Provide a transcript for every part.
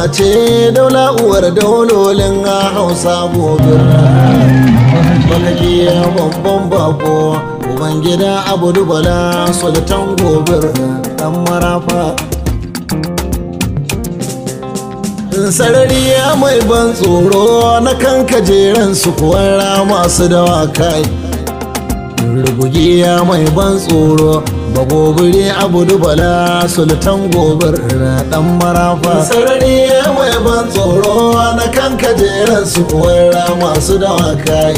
daura ce daula uwar daulolin hausa gobe bakaki babban bako ubangida abu dubala sultan gobir dan marafa sarari ya mai ban tsoro na kan kajeren su kuwara masu dawakai rubugiya mai ban tsoro bagobiri abu dubala sultan gobir dan marafa sarari ya mai ban tsoro na kan kajeren su kuwara masu dawakai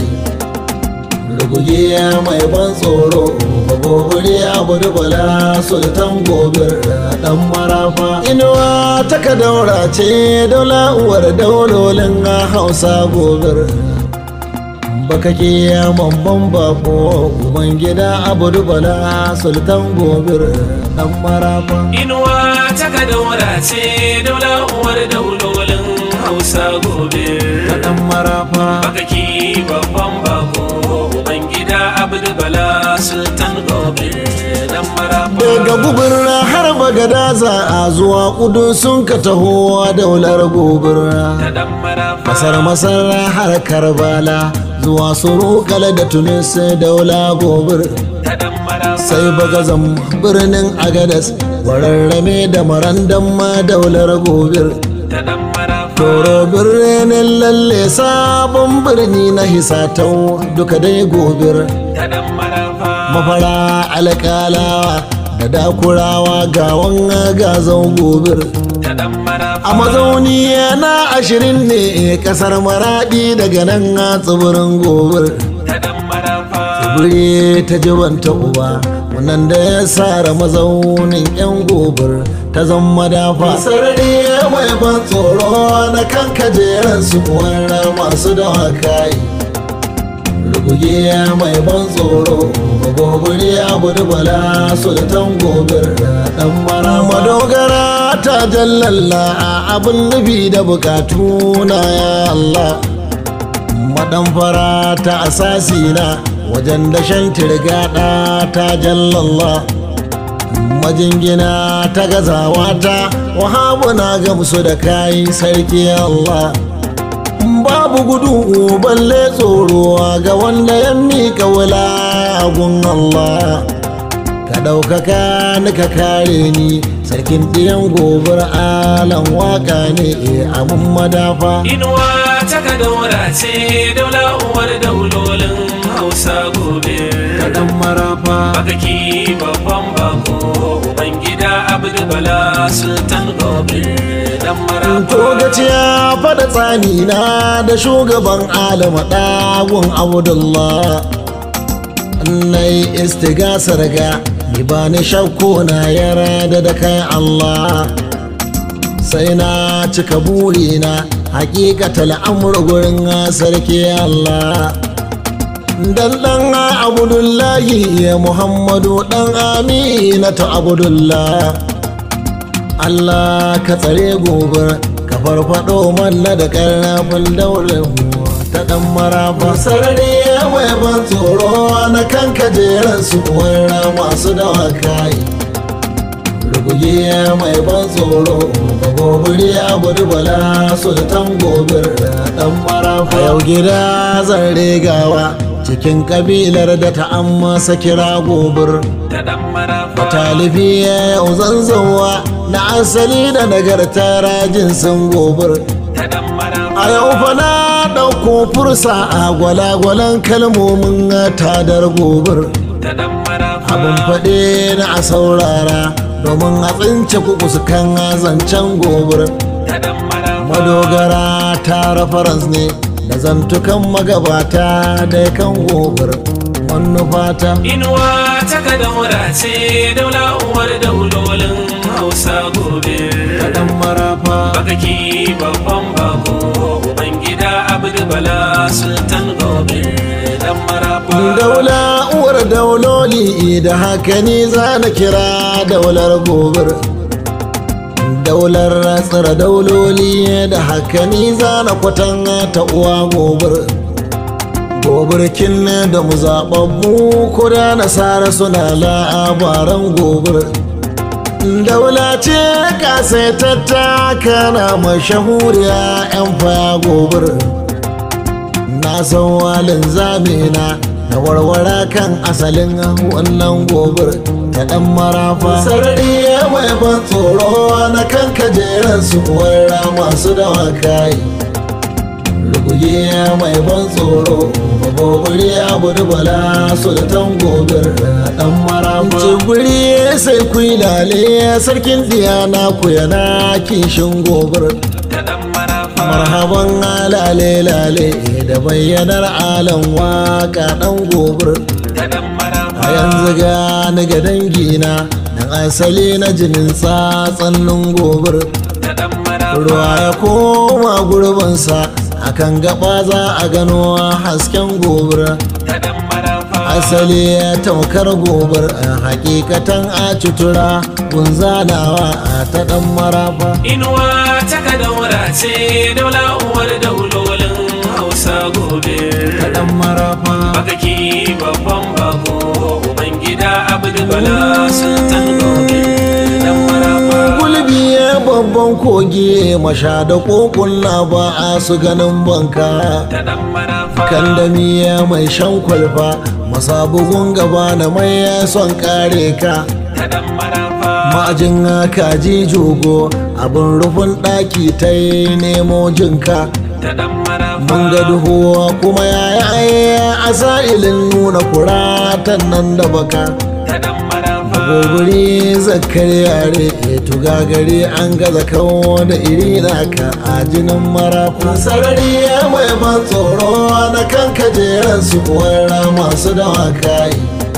rubugiya mai ban tsoro bagobiri abu dubala sultan gobir dan marafa inuwa ta ka daura ce daula uwar daulolin hausa gobir baka ke mamban bako uban gida abu dubala sultan gobir dan marafa inuwa ta ka daura ce daula uwar daulolin hausa gobe dan marafa baka ki babban bako uban gida abdu bala sultan gobe dan marafa daga gubir har bagadaza a zuwa kudu sun ka taho daular gobir ta dan marafa kasar masar har karbala zuwa surukala da tunis daula gobir ta dan marafa sai bagazan birnin agadas wararrame da marandan ma daular gobir ta dan marafa toro birnin lalle sabon birni na hisatau duka dai gobir ta dan marafa mafara alƙalawa da dakurawa gawan gazan gobir ta dan marafa a mazauni na ashirin ne kasar maradi daga nan a tsibirin gobir ta dan marafa tsibiri ta jibanta uba wannan da ya sara mazaunin yan gobir ta zama dafa sarari mai ban tsoro na kan kajeran su wara masu dawakai rubuge mai ban tsoro gobiri abu dubala sultan gobir dan mara madogara ta jallalla abin nufi da bukatu na ya Allah madan fara ta asasi na wajen dashen tirgada ta jallalla majingina ta gazawa ta wahabu na gamsu da kayi sarki Allah babu gudu balle tsoro ga wanda ya mika wula gun Allah ka ɗaukaka ni ka kare ni sarkin ɗiyan gobar alan waka ne a mun madafa inuwa ta ka daura ce daula uwar daulolin hausa gobe ta ɗan marafa baka ki babban bako uban gida abdu bala sultan gobe dan marafa to gaciya faɗa tsani na da shugaban alama ɗagun abdullah nai istigasar ga ni ba ni shakku na yara da da kai Allah sai na cika burina hakikatal amur gurin sarki Allah dan dan abdullahi ya muhammadu dan amina ta abdullah Allah ka tsare gobe ka farfado manna da karnafin daular ta dan marafa sarari mai ban tsoro na kan kajeran su wara masu dawakai rubuge mai ban tsoro ga gobiri abu dubala sultan gobir dan marafa yau gida zan regawa cikin kabilar da ta amma kira gobir ta dan marafa talibi yau zanzanwa na asali da nagarta rajin san gobir ta dan marafa a yau fa na ɗauko fursa a gwalagwalan kalmomin tadar gobir ta dan marafa abin faɗe na a saurara domin a tsince kuku kan zancen gobir ta dan marafa madogara ta reference ne da zantukan magabata da kan gobir manufata inuwa ta ka daura ce daula uwar daulolin hausa gobe dan marafa baka ki babban bako uban gida abdu bala sultan gobe dan marafa daula uwar dauloli da haka ni za na kira daular gobir daular tsira dauloli da haka ni za na kwatan ta uwa gobir gobirkin da mu zaɓaɓɓu ko da nasara suna labaran gobir daula ce kasaitatta kana mashahuriya 'yan faya gobir na san walin zamina na warware kan asalin wannan gobir ta dan marafa sarari mai ban tsoro na kan kajeran su warra masu dawakai rugugi mai ban tsoro babobiri abu dubala sultan gobir dan marafa cibiri sai ku yi lale sarkin diyana ku yana kishin gobir da dan marafa marhaban lale lale da bayyanar alan waka dan gobir da dan marafa a yanzu gani ga dangina dan asali na jinin tsatsannin gobir da dan marafa ruwa ya koma gurbinsa akan gaba za a gano hasken gobir da dan marafa asali ya taukar gobir a hakikatan a cutura gunzanawa a ta dan marafa inuwa ta ka daura ce daula uwar daulolin hausa gobe ta dan marafa bakaki babban bako ubangida abdu bala sultan gobe dan marafa gulbi ya babban kogi masha da kokunna ba a su ganin banka da dan marafa kandamiya mai shan kwalfa masa bugun gaba na mai son kare ka da dan marafa ma'ajin kaji jogo abin rufin ɗaki ta yi nemo jinka da dan marafa mun ga duhu kuma yaya a sa'ilin nuna kuratan nan da baka da dan marafa gobiri zakar yare tuga gari an gaza kawo da iri naka a jinin marafa sarari ya mai ban tsoro na kan kajeran su wara masu dawakai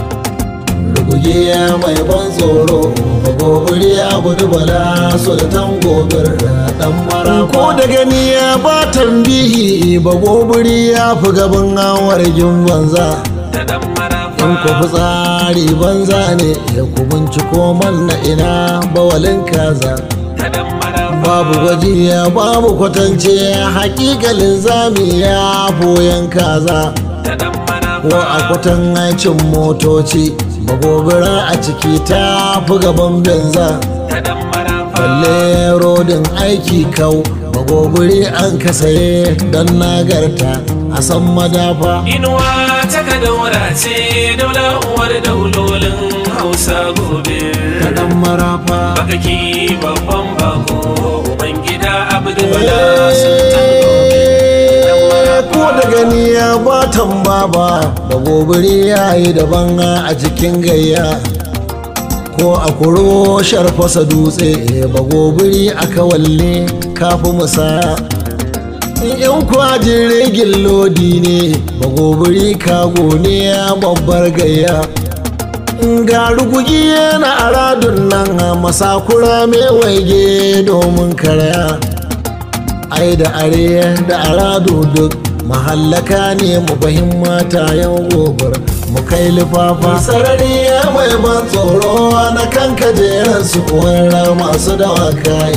rugugi ya mai ban tsoro gobiri ya gudu bala sultan gobir dan marafa ko da gani ya ba tambihi ba gobiri ya fi gaban wargin banza da dan marafa in ku fitsari banza ne ya ku binciko man na ina bawalin kaza da dan marafa babu gwajiya babu kwatance hakikalin zami ya boyan kaza da dan marafa ko a kwatan aikin motoci magobira a ciki ta fi gaban benza da dan marafa balle rodin aiki kau magobiri an kasaye don nagarta a san madafa inuwa ta ka daura ce daula uwar daulolin hausa gobe ta dan marafa bakaki babban bako ubangida abdu bala sultan gobe dan marafa ko da gani ya batan baba da gobiri ya yi daban a cikin gayya ko a kuro sharfasa dutse ba gobiri a kawalle kafi musaya in kwajin rigin lodi ne ba gobiri kago ne ya babbar gayya ga rugugi yana aradun nan masakura mai waige domin karaya ai da are da arado duk mahallaka ne mu fahimta yau gobar mu kai lifafa sarari ya mai ban tsoro na kan kajeran su wara masu dawakai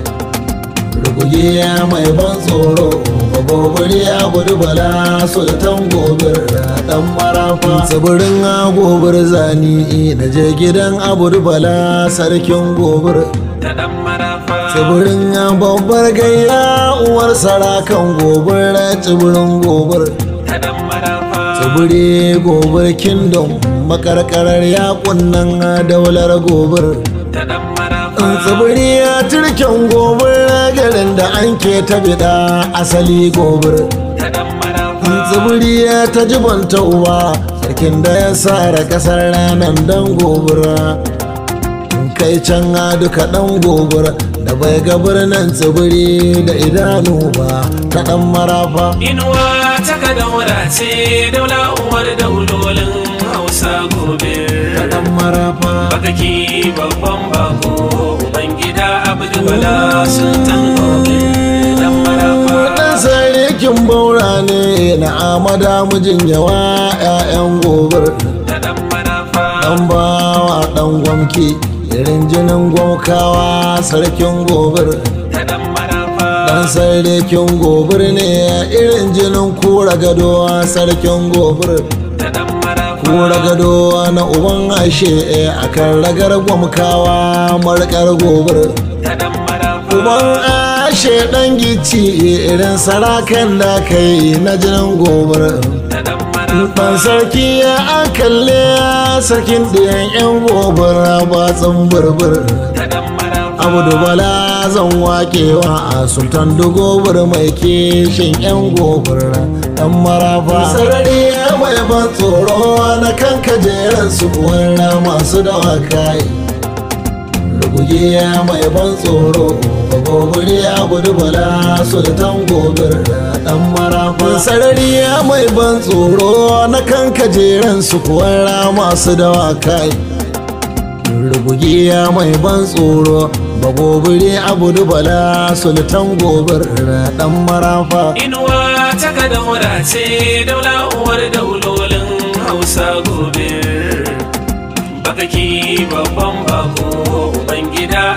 rugugi ya mai ban tsoro gobiri ya gudu bala sultan gobir dan marafa tsibirin gobir zani na je gidan abu bala sarkin gobir da dan marafa tsibirin babbar gayya uwar sarakan gobir tsibirin gobir da dan marafa tsibiri gobir kingdom makarkarar yakun nan daular gobir da dan marafa tsibiri ya turken gobir garin da an ke ta bida asali gobir da dan marafa tsibiri ya ta jibanta uba sarkin da ya sara kasar ranar dan gobira kai can a duka dan gobira da bai ga birnin tsibiri da idanu ba ta dan marafa inuwa ta ka daura ce daula uwar daulolin hausa gobe ta dan marafa bakaki babban bako ubangida abdu bala sultan gobe dan marafa dan sarikin baura ne na amada mijin yawa 'ya'yan gobir da dan marafa dan bawa dan gwamki irin jinin gwamkawa sarkin gobir da dan marafa dan sarkin gobir ne irin jinin kura gado sarkin gobir da dan marafa kura gado na uban ashe a kan ragar gwamkawa markar gobar ta dan marafa uban ashe dan gici irin sarakan da kai na jinin gobar ta dan Ban marafa sarki ya an kalle sarkin ɗiyan 'yan gobar batsin burbur ta dan marafa abu bala zan wakewa a sultan dogobar mai kishin 'yan gobar dan marafa sarari mai ban tsoro na kan kajeran su kuwarra masu dawakai rugugiya mai ban tsoro gobiri abu bala sultan gobar dan marafa sarari mai ban tsoro na kan kajeran su kuwarra masu dawakai rugugiya mai ban tsoro ba gobiri abu bala sultan gobar dan marafa inuwa ta kada ce daula uwar daulolin hausa gobe bakaki babban bako ubangida